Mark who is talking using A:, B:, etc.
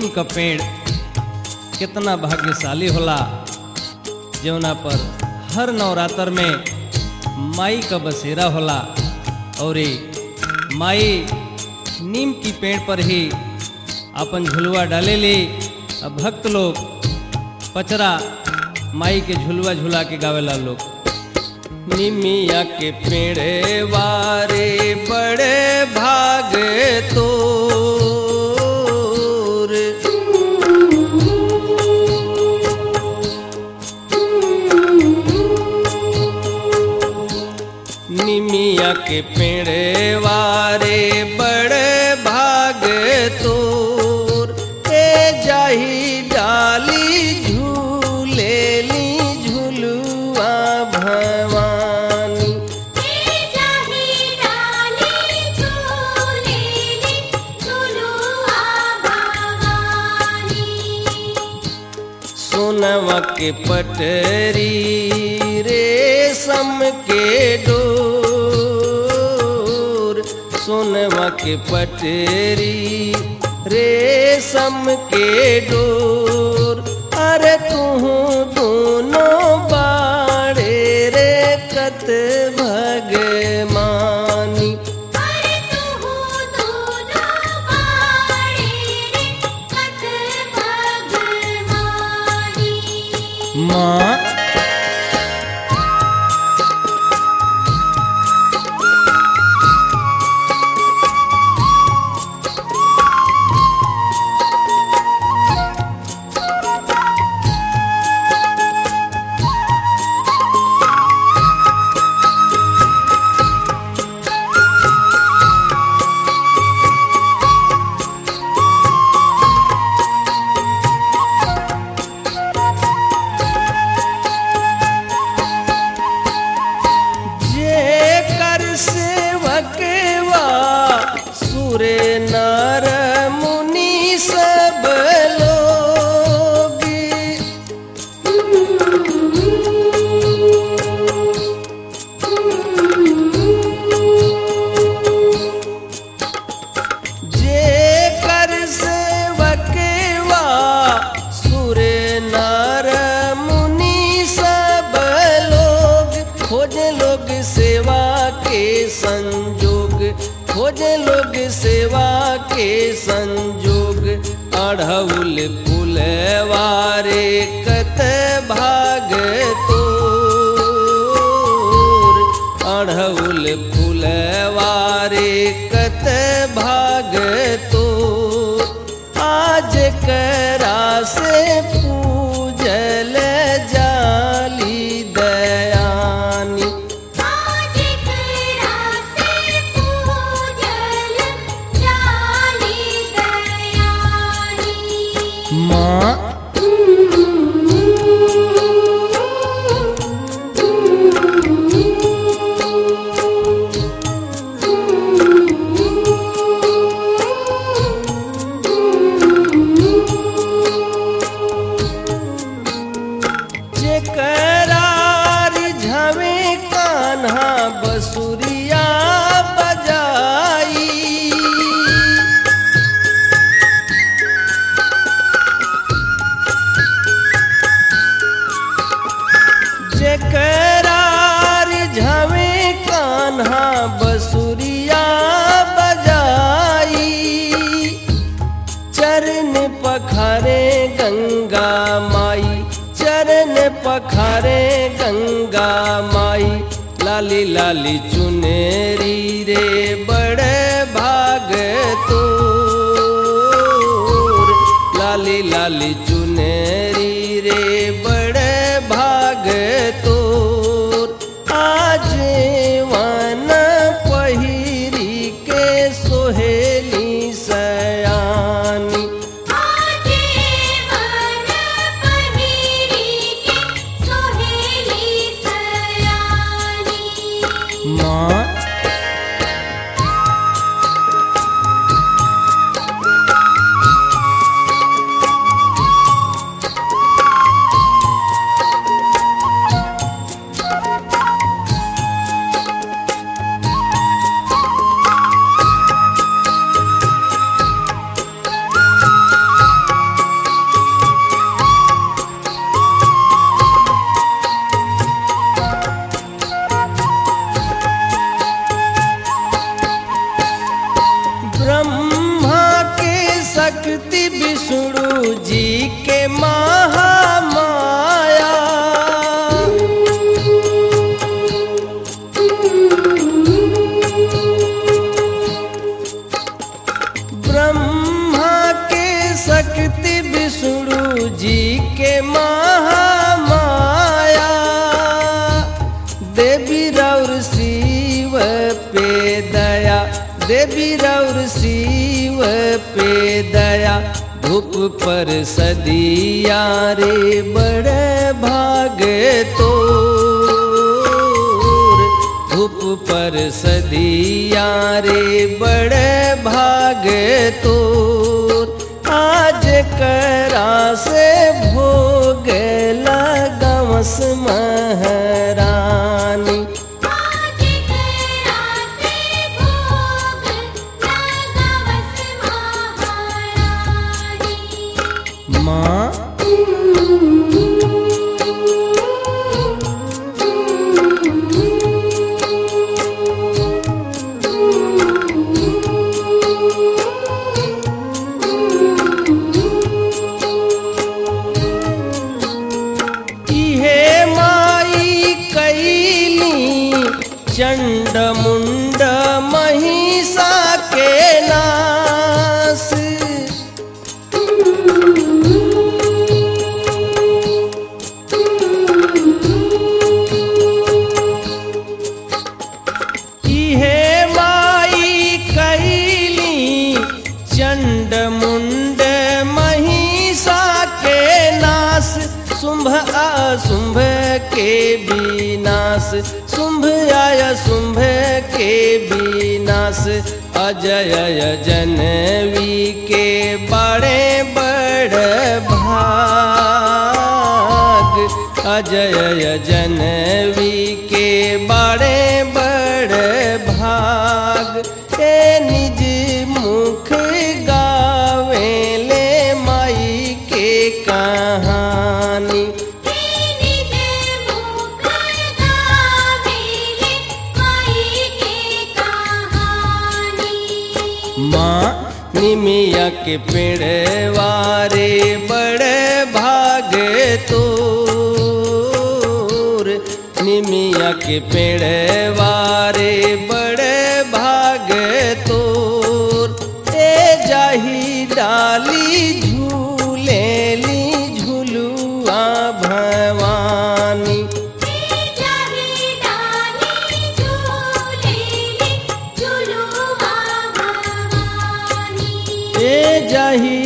A: नीम का पेड़ कितना भाग्यशाली होला जौना पर हर नवरात्र में माई का बसेरा होला और ये माई नीम की पेड़ पर ही अपन झुलवा डाले ली अब भक्त लोग पचरा माई के झुलवा झुला के गावेला लोग निमिया के पेड़े वारे बड़े भाग तो निमिया के पेड़े वारे बड़े भाग तोर ए जाही डाली झूले ली झुलुआ भवानी
B: जाही डाली झूलेली झुलुआ भवानी
A: सोनवा के पटरी रेशम के डोर सोनवा के पटरी रेशम के डोर अरे तू दोनों बाड़े रे कत भगमानी
B: अरे तू दोनों बाड़े रे कत भगवानी
A: माँ जे कर सेवकवा सुरे नर मुनि सब लोग जे कर सेवकवा सुरे नर मुनि सब लोग खोज लोग सेवा के संजोग खोज लोग सेवा के संजोग अढ़ौल फुलवारे कत भाग तोर अढ़ौल फुलवारे कत भाग तो आज करा से पूजल जाली दयानी
B: आज करा से पूजल जाली दयानी
A: माँ जेकरार झवे कान्हा बसुरिया बजाई जेकरार झवे कान्हा बसुरिया बजाई चरण पखारे गंगा माई चरण पखारे गंगा माई लाली लाली चुनेरी रे बड़े भाग तोर लाली लाली चुनेरी रे बड़े भाग तोर आज वन पहिरी के सोहेली सयानी
B: आज मन पहिरी के सोहेली सयानी
A: माँ शक्ति विष्णु जी के महामाया देवी रौर शिव पे दया देवी रौर शिव पे दया धूप पर सदिया रे बड़े भागे तो धूप पर सदिया रे बड़े भागे तो आज करा से भोग लगमस महारानी
B: आज करा से भोग लगवस महारानी
A: माँ इहे माई कैली चंड मुंड महिषा के नास इहे माई कैली चंड मुंड महिषा के नाश शुंभ शुंभ के विनाश शुंभ आय शुंभ के विनाश अजय जनवी के बड़े बड़ भाग अजय जनवी के बड़े बड़ भाग ए निज मुख गावे ले माई के कहानी
B: निज मुख गावेले माई के कहानी
A: माँ निमिया के पेड़ वारे बड़े भागे तोर निमिया के पेड़ वारे बड़े भागे तोर ए जाही डाली झूले ली झुलुआ भवानी
B: जाही डाली झूलेली झुलुआ भवानी
A: ए जाही